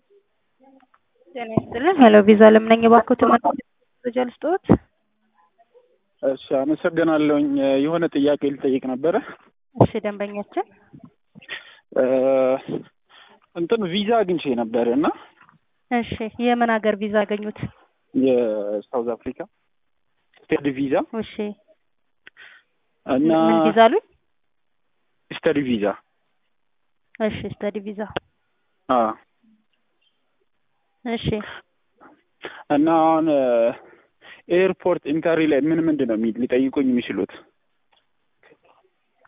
ጤና ይስጥልን። ሄሎ ቪዛ ለምነኝ ባኩት መረጃ ልስጥዎት? እሺ አመሰግናለሁኝ። የሆነ ጥያቄ ልጠይቅ ነበረ። እሺ ደንበኛችን እንትን ቪዛ አግኝቼ ነበር እና እሺ የምን ሀገር ቪዛ አገኙት? የሳውዝ አፍሪካ ስቴድ ቪዛ እሺ እና ምን ቪዛ አሉኝ? ስተዲ ቪዛ እሺ ስተዲ ቪዛ አዎ እሺ እና አሁን ኤርፖርት ኢንተሪ ላይ ምን ምንድን ነው የሚ- ሊጠይቁኝ የሚችሉት?